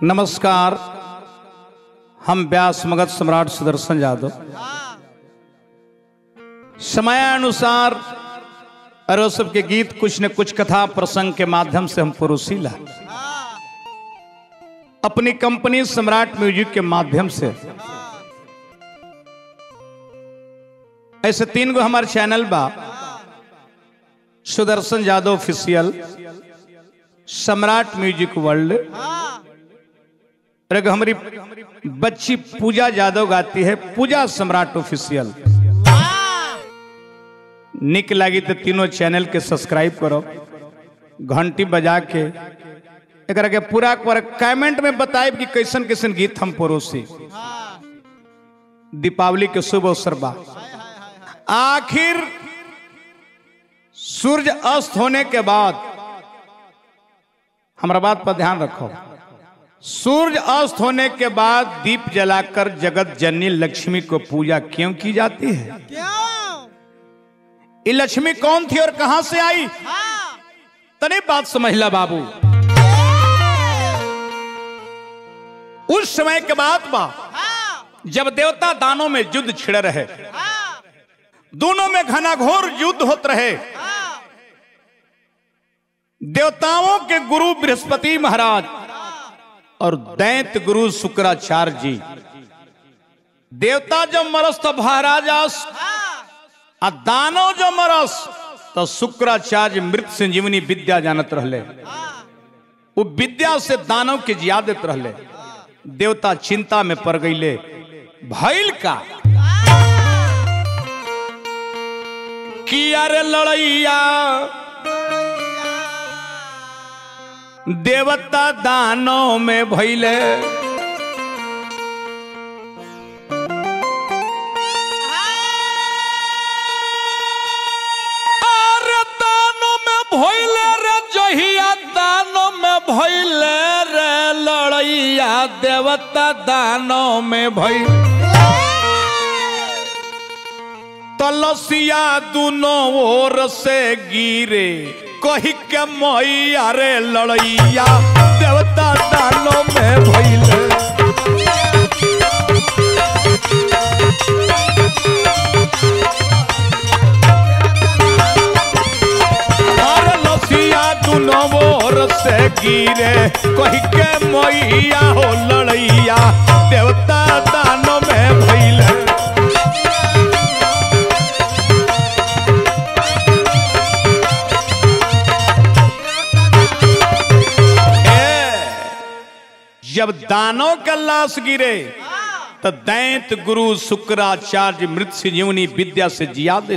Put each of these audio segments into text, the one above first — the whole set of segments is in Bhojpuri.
नमस्कार हम व्यास मगध सम्राट सुदर्शन यादव समयानुसार अरो सब के गीत कुछ न कुछ कथा प्रसंग के माध्यम से हम परोसीला अपनी कंपनी सम्राट म्यूजिक के माध्यम से ऐसे तीन गो हमारे चैनल बा Sudarshan Yadav official Samrat music world और एक हमारी बच्ची पूजा यादव गाती है पूजा सम्राट ऑफिशियल निक लगी तो तीनों चैनल के सब्सक्राइब करो घंटी बजा के एकरा के पूरा पूरा कमेंट में बताए कि कैसन कैसन गीत हम परोसी दीपावली के शुभ अवसर बा आखिर सूर्य अस्त होने के बाद हमारा बात पर ध्यान रखो सूर्य अस्त होने के बाद दीप जलाकर जगत जननी लक्ष्मी को पूजा क्यों की जाती है क्यों ये लक्ष्मी कौन थी और कहां से आई हाँ तने बात समझला बाबू उस समय के बाद बा हाँ जब देवता दानों में युद्ध छिड़ रहे हाँ दोनों में घनाघोर युद्ध होते रहे हाँ देवताओं के गुरु बृहस्पति महाराज और दैत गुरु शुक्राचार्य जी देवता जब मरस तो महाराजास आ दानो जो मरस तो शुक्राचार्य मृत संजीवनी विद्या जानत रहले वो विद्या से दानव के जियादत रहले देवता चिंता में पड़ गईले भइल का कि अरे लड़ैया देवता दानों में भइले अरे दानों में भइले रे जहिया दानों में भइले रे लड़ैया देवता दानों में भइल तलसिया दोनों ओर से गिरे कही के मैया रे लड़ैया देवता दानों में भइले अरे लसिया दोनों ओर से गिरे कही के मैया हो लड़ैया देवता दानों में भइले जब दानों का लाश गिरे तो दैत गुरु शुक्राचार्य मृत संजीवनी विद्या से जियादे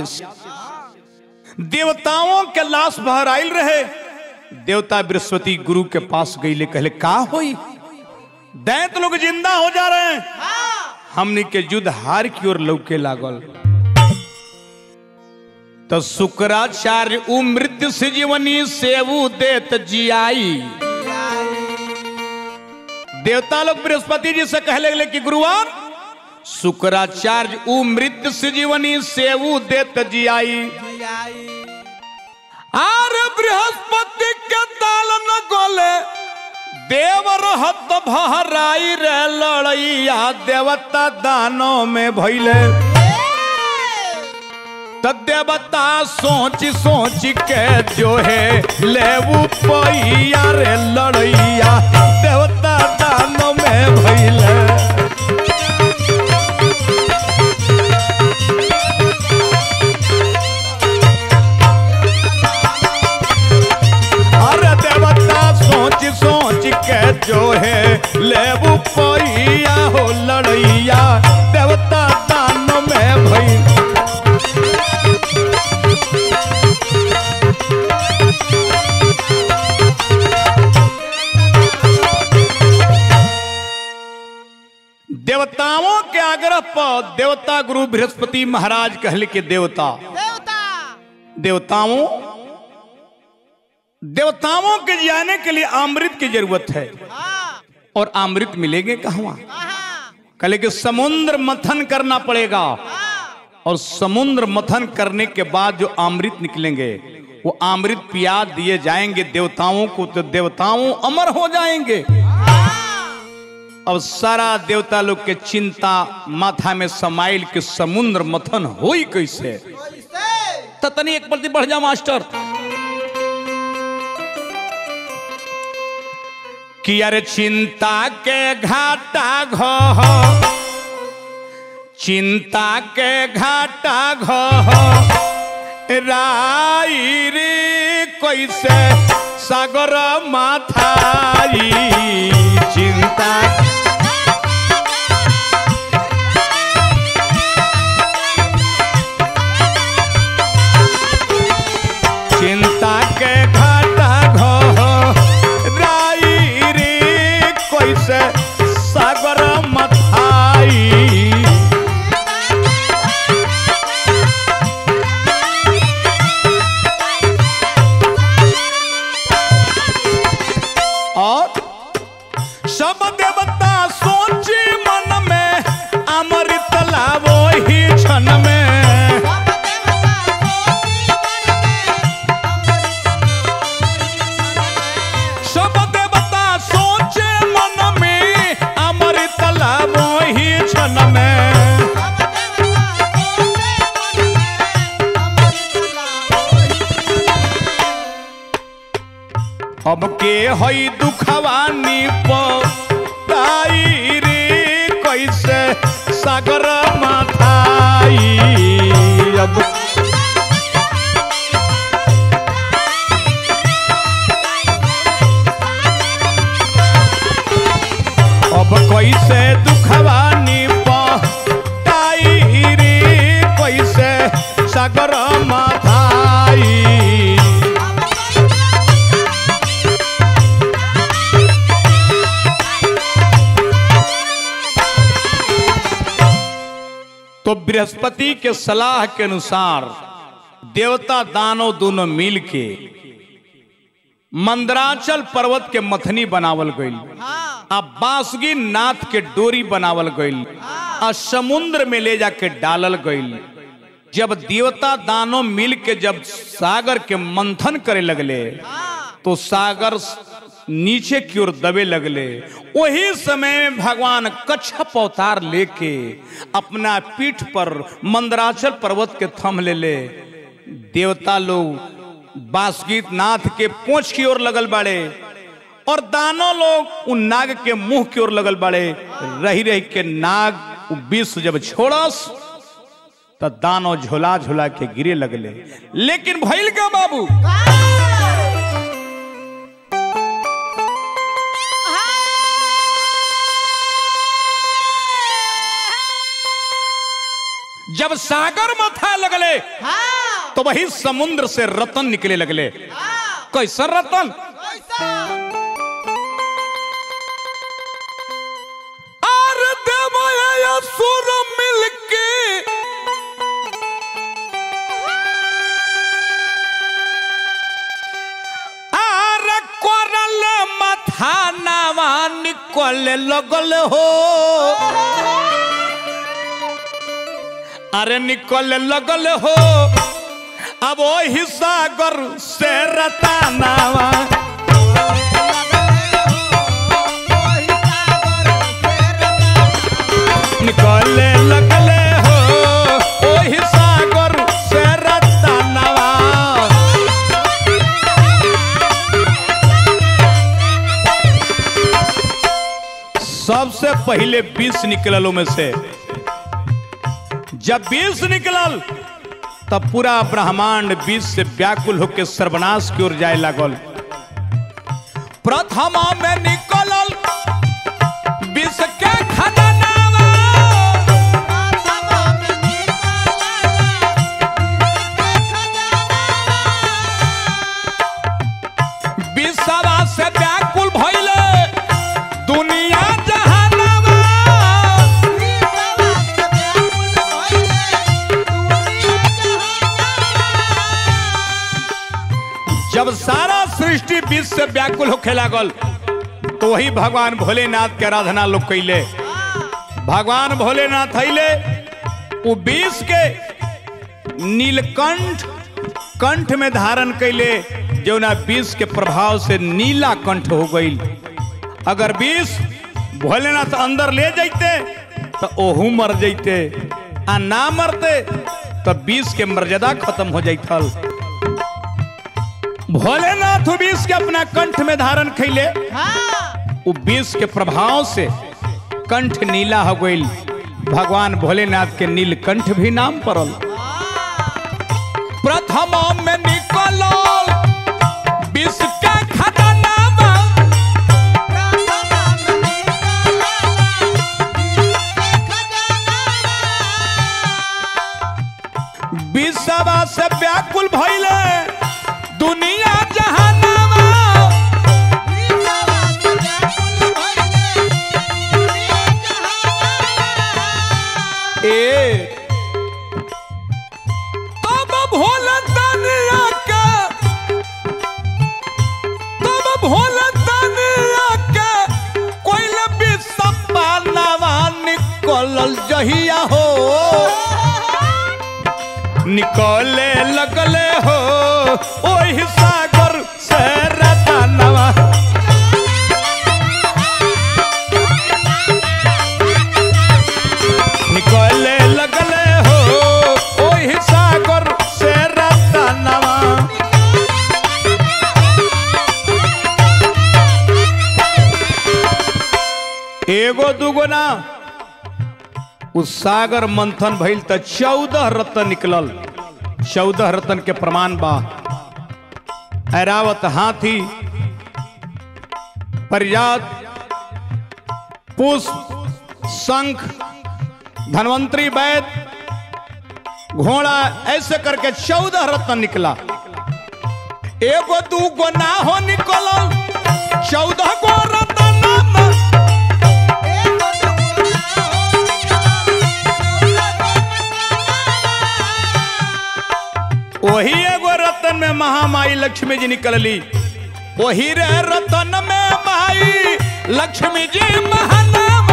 देवताओं के लाश बाहर आयल रहे देवता बृहस्पति गुरु के पास गईले कहले का होई दैत लोग जिंदा हो जा रहे हैं हमने के युद्ध हार की ओर लौके लागल तो शुक्राचार्य उ मृत्यु संजीवनी सेवु देत जियाई देवता लोग बृहस्पति जी से कहले गले कि गुरुवार शुक्राचार्य उ मृत संजीवनी सेवु देत जियाई आर बृहस्पति के दाल न गोले देव रहत भहराई रे लड़ैया देवता दानों में भइले त देवता सोच सोच के जो है लेबू पैया रे लड़ैया देवता दानों में भइले अरे देवता सोच सोच के जो है लेबू पैया हो लड़ैया देवता दानों में भइल देवताओं के आग्रह पर देवता गुरु बृहस्पति महाराज कहले के देवता देवता देवताओं देवताओं के जाने के लिए अमृत की जरूरत है हाँ और अमृत मिलेंगे कहाँ हाँ कहले कि समुद्र मंथन करना पड़ेगा हाँ और समुद्र मंथन करने के बाद जो अमृत निकलेंगे वो अमृत पिया दिए जाएंगे देवताओं को तो देवताओं अमर हो जाएंगे अब सारा देवता लोग के चिंता माथा में समाइल के समुद्र मथन होई कैसे तो तनी एक प्रति बढ़ जा मास्टर कि अरे चिंता के घाटा घ चिंता के घाटा घ राई रे कैसे सागर माथाई चिंता चिंता के घाटा घ राई रे कैसे सागर मथाई और सब देवता सोची मन में अमृत लावो ही क्षण में सब देवता सोचे मन में अमृत लावो ही क्षण में अब के हई दुखवानी पाई रे कैसे सागर माथाई अब अब कैसे दुखवानी पाई रे कैसे सागर माथाई तो बृहस्पति के सलाह के अनुसार देवता दानव दोनों मिल के मंदराचल पर्वत के मथनी बनावल गईल आ बासुकी नाथ के डोरी बनावल गईल आ समुद्र में ले जाके डालल गईल जब देवता दानव मिल के जब सागर के मंथन करे लगले तो सागर नीचे की ओर दबे लगले वही समय में भगवान कच्छप अवतार लेके अपना पीठ पर मंदराचल पर्वत के थम ले ले देवता लोग बासुकीत नाथ के पोछ की ओर लगल बाड़े और दानों लोग उन नाग के मुंह की ओर लगल बाड़े रही रही के नाग उ विष जब छोड़स तो दानव झोला झोला के गिरे लगले लेकिन भइल का बाबू जब सागर मथा लगले तो वही समुद्र से रतन निकले लगले कैसा रतन आर देवया सुर मिलके आर कोरल मथा नावा निकले लगल हो अरे निकल लगल हो अब वही सागर से रतानावा निकले लगले हो वही सागर से रतानावा सबसे पहले बीस निकललों में से जब बीस निकलल तब पूरा ब्रह्मांड बीस से व्याकुल होकर सर्वनाश की ओर जाए लागल प्रथमा में निकलल बीस के खजानावा बीसवा से व्याकुल भइले दुनिया जहानावा जब सारा सृष्टि बीच से व्याकुल होखे लागल तो वही भगवान भोलेनाथ के आराधना लोग कैले भगवान भोलेनाथ अले वो बीस के नीलकंठ कंठ में धारण कैले जौना बीस के प्रभाव से नीला कंठ हो गई अगर बीस भोलेनाथ अंदर ले जाते तो ओहू मर जाते आ ना मरते तो विष के मर्यादा खत्म हो जाइथल भोलेनाथ विष के अपना कंठ में धारण खैले हाँ उ विष के प्रभाव से कंठ नीला हो गई भगवान भोलेनाथ के नीलकंठ भी नाम पड़ल प्रथम में निकल विष का खजानावा विषवा से व्याकुल भइले दुनिया जहानावा ए तब भोला तनिया के तब भोला तनिया के कोइल बिसप्पा नवा निकलल जहिया हो निकले लगले हो ओहि सागर से रतनवा निकले लगले हो ओहि सागर से रतनवा एगो दूगो ना उस सागर मंथन भइल त चौदह रत्न निकलल चौदह रत्न के प्रमाण बा ऐरावत हाथी परिजात पुष्प शंख धनवंतरी वैद घोड़ा ऐसे करके चौदह रत्न निकला एगो दूगो ना हो निकलल चौदह गो रत्न वही एगो रतन में महामाई लक्ष्मी जी निकलली वही रे रतन में माई लक्ष्मी जी महानाम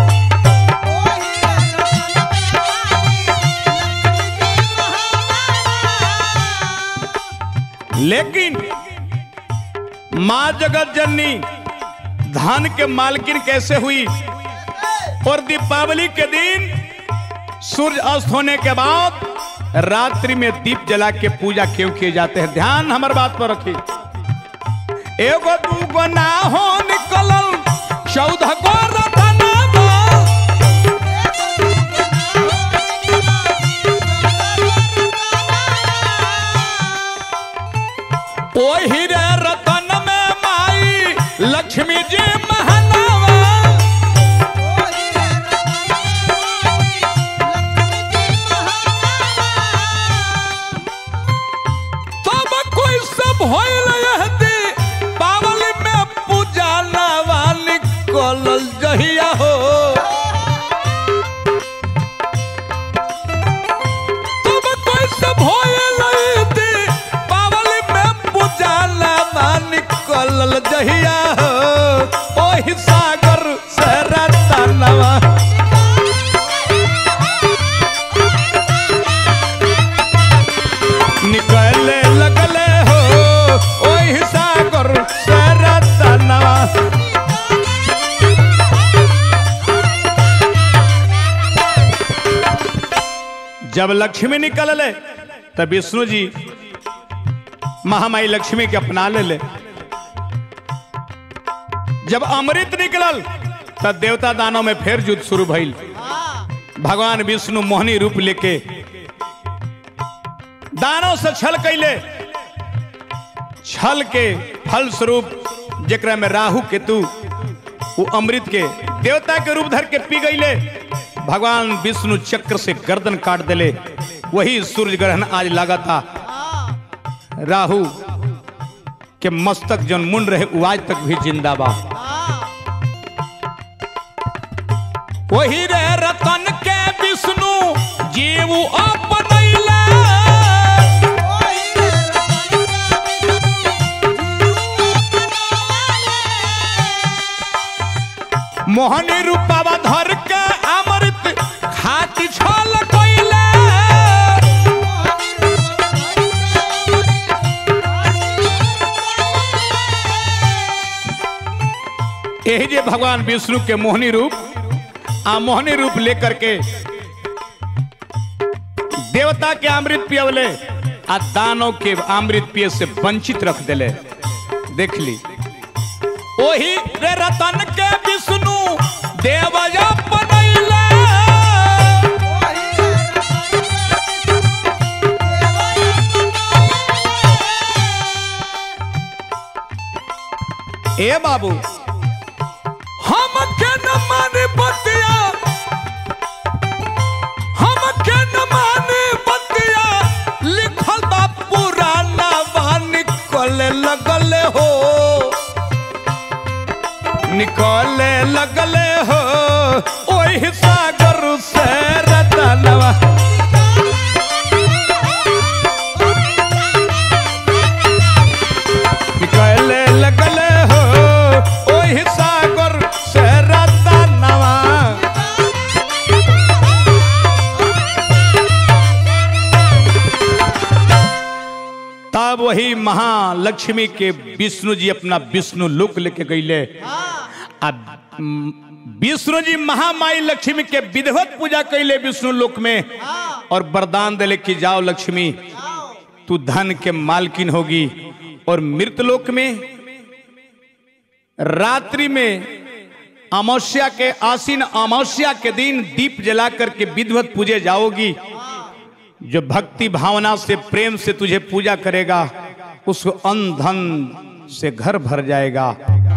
लेकिन माँ जगत जननी धान के मालकिन कैसे हुई और दीपावली के दिन सूर्य अस्त होने के बाद रात्रि में दीप जला के पूजा क्यों किए जाते हैं ध्यान हमार बात पर रखिए एगो दूगो ना हो निकलल चौदह गो रतनवा ओही रे रतन में माई लक्ष्मी जी महानावा तब कोई सब होइल यहदी पावली में पूजा नवा निकलल जहिया हो तब कोई सब होइल यहदी पावली में पूजा नवा निकलल जहिया हो ओहि सागर से रतनवा निकले लगले हो ओहि सागर से रतनवा जब लक्ष्मी निकलले तब विष्णु जी महामाई लक्ष्मी के अपना ले ले जब अमृत निकलल तब देवता दानों में फिर युद्ध शुरू भइल भगवान विष्णु मोहनी रूप लेके दानों से छल कैले छल के फल स्वरूप जेकरा में राहु केतु वो अमृत के देवता के रूप धर के पी गईले भगवान विष्णु चक्र से गर्दन काट देले वही सूर्य ग्रहण आज लगा था राहु के मस्तक जन मुंड रहे वो आज तक भी जिंदा बा वही रे रतन के विष्णु जीव अपनैला मोहनी रूपावा धर के अमृत खाती छल कैला यही जे भगवान विष्णु के मोहनी रूप आ मोहनी रूप लेकर के देवता के अमृत पियवले आ दानव के अमृत पिए से वंचित रख देले देख ली ओही रे रतन के विष्णु देवया बनैले ए बाबू हम के न माने बतिया हम के न माने बतिया लिखल बा पुराना बान निकले लगले हो निकले लगले हो ओही सागर से रतनवा निकले लगले हो ओही सागर से रतनवा तब वही महालक्ष्मी के विष्णु जी अपना विष्णु लोक लेके गईले अब म, विष्णु जी महामाई लक्ष्मी के विधिवत पूजा कैले विष्णु लोक में और वरदान दिले कि जाओ लक्ष्मी तू धन के मालकिन होगी और मृत लोक में रात्रि में अमावस्या के आसीन अमावस्या के दिन दीप जला करके विधिवत पूजे जाओगी जो भक्ति भावना से प्रेम से तुझे पूजा करेगा उसको अन्न धन से घर भर जाएगा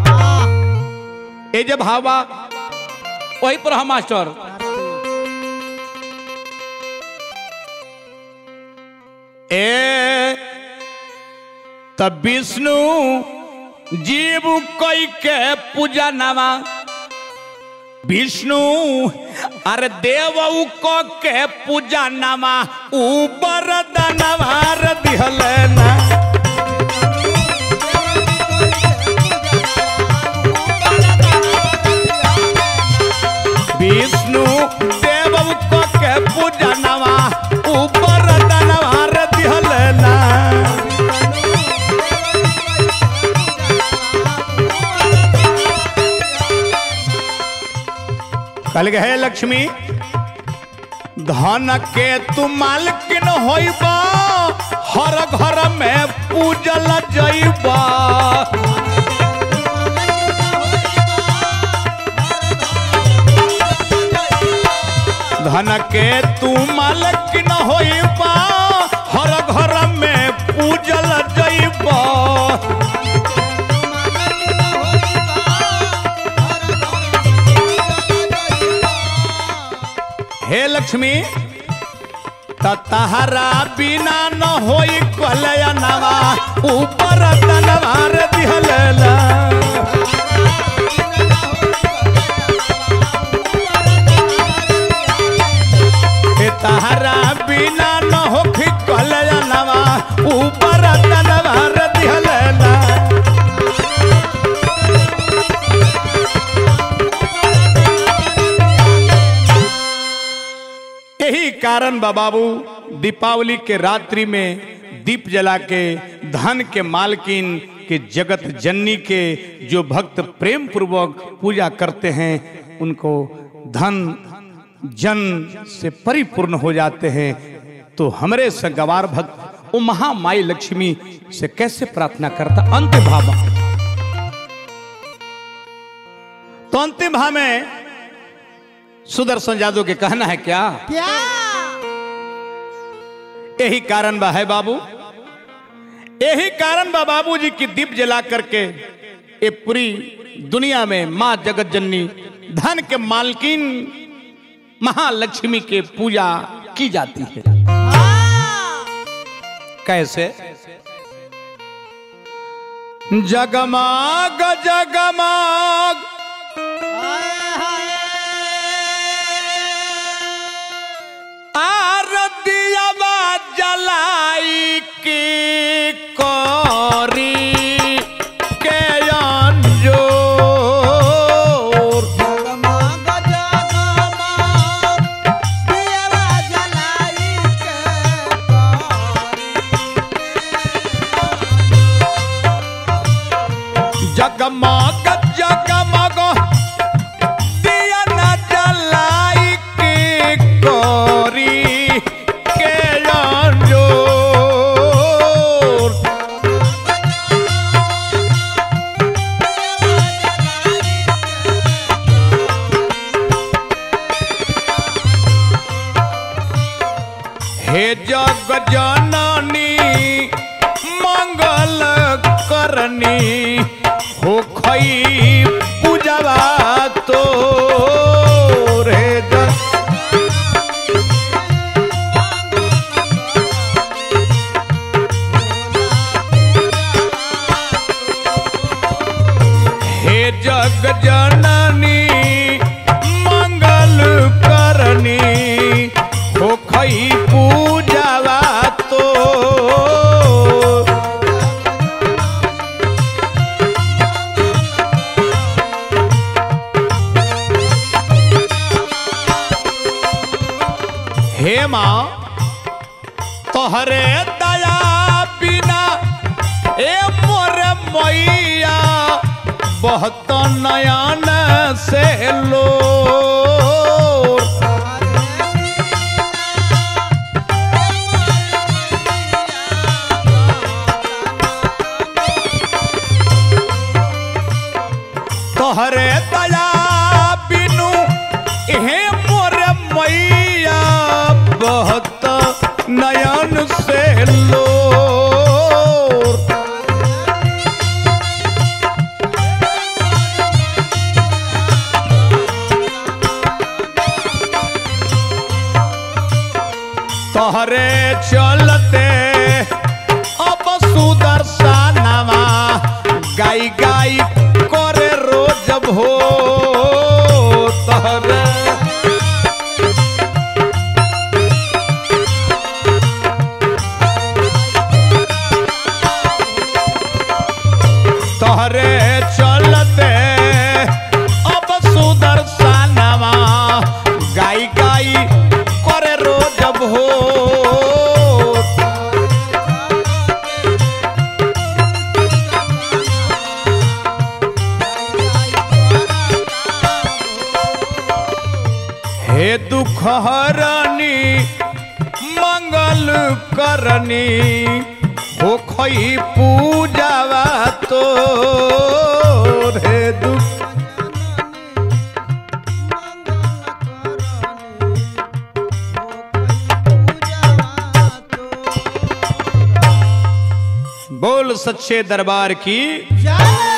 ए जब भावा वही पर हम मास्टर ए तब विष्णु जीव कई के पूजा नामा विष्णु अरे देव को के पूजा नामा ऊपर दनवार दिहल ना विष्णु देव को के पूजा नामा ऊपर दनवार दिहल ना कल है लक्ष्मी धन के तू मालकिन होइबा हर घर में पूजल जइबा धन के तू मालकिन होइबा हर घर में पूजल जइबा हे लक्ष्मी त तहरा बिना न होई कलयनवा ऊपर तलवार दिहलेला हे तहरा बिना न होखी कलयनवा ऊपर तलवार दिहलेला यही कारण बा बाबू दीपावली के रात्रि में दीप जला के धन के मालकिन के जगत जननी के जो भक्त प्रेम पूर्वक पूजा करते हैं उनको धन जन से परिपूर्ण हो जाते हैं तो हमारे सगवार भक्त वो महामाई लक्ष्मी से कैसे प्रार्थना करता अंतिम भाव तो अंतिम भाव में सुदर्शन जादव के कहना है क्या क्या यही कारण बा है बाबू यही कारण बा बाबू जी की दीप जला करके ये पूरी दुनिया में माँ जगत जननी धन के मालकिन महालक्ष्मी के पूजा की जाती है हाँ कैसे जगमाग जगमाग हाय हाय आरतियावा जलाई की कोरी के अंजोर जगमग जगमग दियवा जलाई के जगमग जगमग दिया न जलाई के कोरी के अंजोर हे जग जननी मंगल करनी हो खई पूजवा तो रे जग हे जग जननी मंगल करनी हो खई पूजवा तो हे माँ तोहरे दया बिना ए मोरे मैया बहुत नयन से लो तोहरे दया बिनु हे मोरे मैया बहुत नयन से लो तोहरे चलते अब सुदर्शनवा गाई गाई करे रोज भो तोहरे तोहरे चलते अब सुदर्शनवा गाई गाई करे रोज भो हे दुख हरनी मंगल करनी हो खई पूजावा तो हे दुख बोल सच्चे दरबार की जय